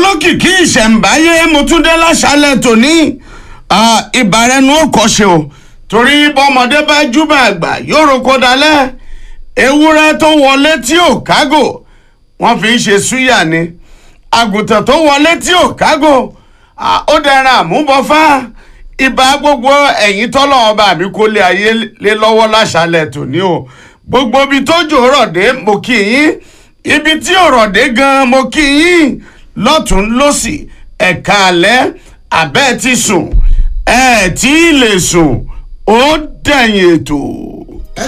olókìkí ìṣẹ̀ǹbáyé mo tún dé láṣálẹ̀ tòní ìbàrẹ̀nu òkọ̀ṣe o torí bọ́mọdé bá júbà àgbà yóò roko dalẹ̀ ewúrẹ́ tó wọlé tí ò kágò wọ́n fi ń ṣe súyà ni àgùntàn tó wọlé tí ò kágò ó dẹran àmúbọ̀fá ìbá gbogbo ẹ̀yìn tọ́lọ̀ ọba mi kó lé ayé lé lọ́wọ́ láṣálẹ̀ tòní o gbogbo ibi tó jò rọ̀ dé mo kí yín ibi tí ò rọ̀ dé gan mo kí yín lọ́tún lọ́sì ẹ̀ka alẹ́ abẹ́ ti sùn ẹ̀ tí ì lè sùn ó dẹ̀yìn ètò.